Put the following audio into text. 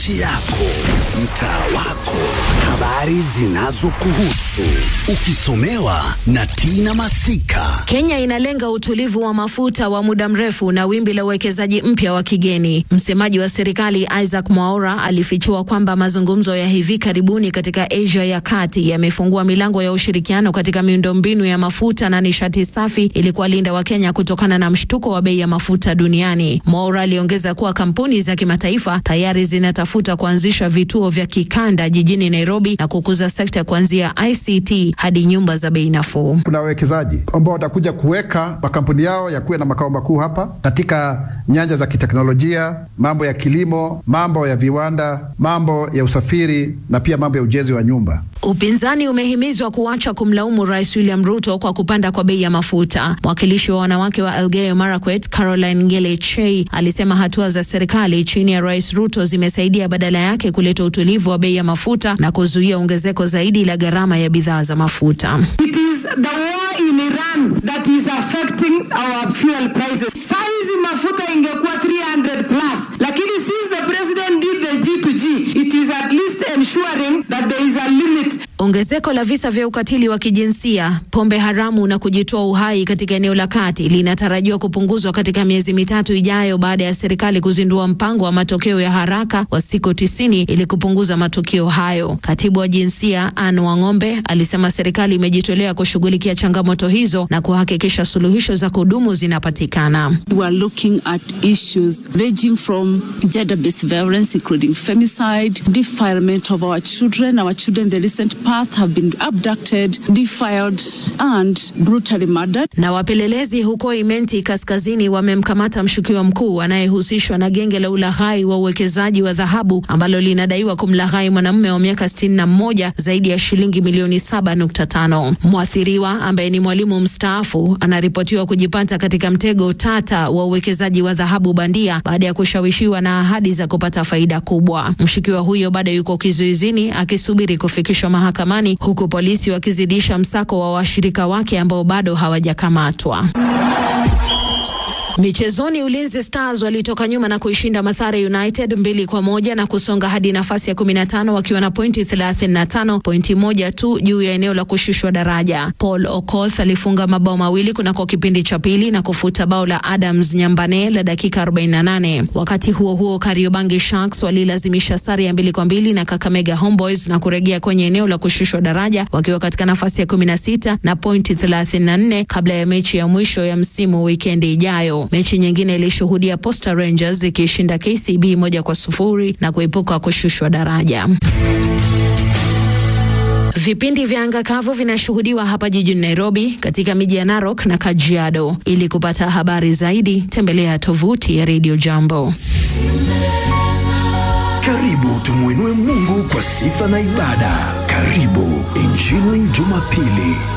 Kaunti yako, mtaa wako, habari zinazokuhusu, ukisomewa na Tina Masika. Kenya inalenga utulivu wa mafuta wa muda mrefu na wimbi la uwekezaji mpya wa kigeni. Msemaji wa serikali Isaac Mwaura alifichua kwamba mazungumzo ya hivi karibuni katika Asia ya kati yamefungua milango ya ushirikiano katika miundombinu ya mafuta na nishati safi ili kuwalinda Wakenya kutokana na mshtuko wa bei ya mafuta duniani. Mwaura aliongeza kuwa kampuni za kimataifa tayari zinatafuta kuanzisha vituo vya kikanda jijini Nairobi na kukuza sekta kuanzia ICT hadi nyumba za bei nafuu. Kuna wawekezaji ambao watakuja kuweka makampuni yao yakuwe na makao makuu hapa katika nyanja za kiteknolojia, mambo ya kilimo, mambo ya viwanda, mambo ya usafiri na pia mambo ya ujenzi wa nyumba. Upinzani umehimizwa kuacha kumlaumu Rais William Ruto kwa kupanda kwa bei ya mafuta. Mwakilishi wa wanawake wa Elgeyo Marakwet, Caroline Ngele Chei, alisema hatua za serikali chini ya Rais Ruto zimesaidia badala yake kuleta utulivu wa bei ya mafuta na kuzuia ongezeko zaidi la gharama ya bidhaa za mafuta. It is the war in Iran that is affecting our fuel prices. Saa hizi mafuta ingekuwa 300 plus, lakini since the president did the G2G, it is at least ensuring that there is a limit Ongezeko la visa vya ukatili wa kijinsia, pombe haramu na kujitoa uhai katika eneo la kati linatarajiwa kupunguzwa katika miezi mitatu ijayo baada ya serikali kuzindua mpango wa matokeo ya haraka wa siku tisini ili kupunguza matukio hayo. Katibu wa jinsia Anne Wang'ombe alisema serikali imejitolea kushughulikia changamoto hizo na kuhakikisha suluhisho za kudumu zinapatikana. We are looking at issues ranging from gender-based violence, including femicide, defilement of our children. Our children, the recent past, have been abducted, defiled, and brutally murdered. Na wapelelezi huko Imenti kaskazini wamemkamata mshukiwa mkuu anayehusishwa na genge la ulaghai wa uwekezaji wa dhahabu ambalo linadaiwa kumlaghai mwanamume wa miaka 61 zaidi ya shilingi milioni 7.5. Mwathiriwa ambaye ni mwalimu mstaafu anaripotiwa kujipata katika mtego tata wa uwekezaji wa dhahabu bandia baada ya kushawishiwa na ahadi za kupata faida kubwa. Mshukiwa huyo bado yuko kizuizini akisubiri kufikishwa mahakamani huku polisi wakizidisha msako wa washirika wake ambao bado hawajakamatwa. Michezoni, Ulinzi Stars walitoka nyuma na kuishinda Mathare United mbili kwa moja na kusonga hadi nafasi ya 15 wakiwa na pointi 35, pointi moja tu juu ya eneo la kushushwa daraja. Paul Okoth alifunga mabao mawili kunako kipindi cha pili na kufuta bao la Adams Nyambane la dakika 48. Wakati huo huo, Kariobangi Sharks walilazimisha sare ya mbili kwa mbili na Kakamega Homeboys na kurejea kwenye eneo la kushushwa daraja wakiwa katika nafasi ya 16 na pointi 34 kabla ya mechi ya mwisho ya msimu wikendi ijayo. Mechi nyingine ilishuhudia Posta Rangers ikishinda KCB moja kwa sufuri na kuepuka kushushwa daraja. Vipindi vya anga kavu vinashuhudiwa hapa jijini Nairobi, katika miji ya Narok na Kajiado. Ili kupata habari zaidi, tembelea tovuti ya Radio Jambo. Karibu tumwinue Mungu kwa sifa na ibada. Karibu Injili Jumapili.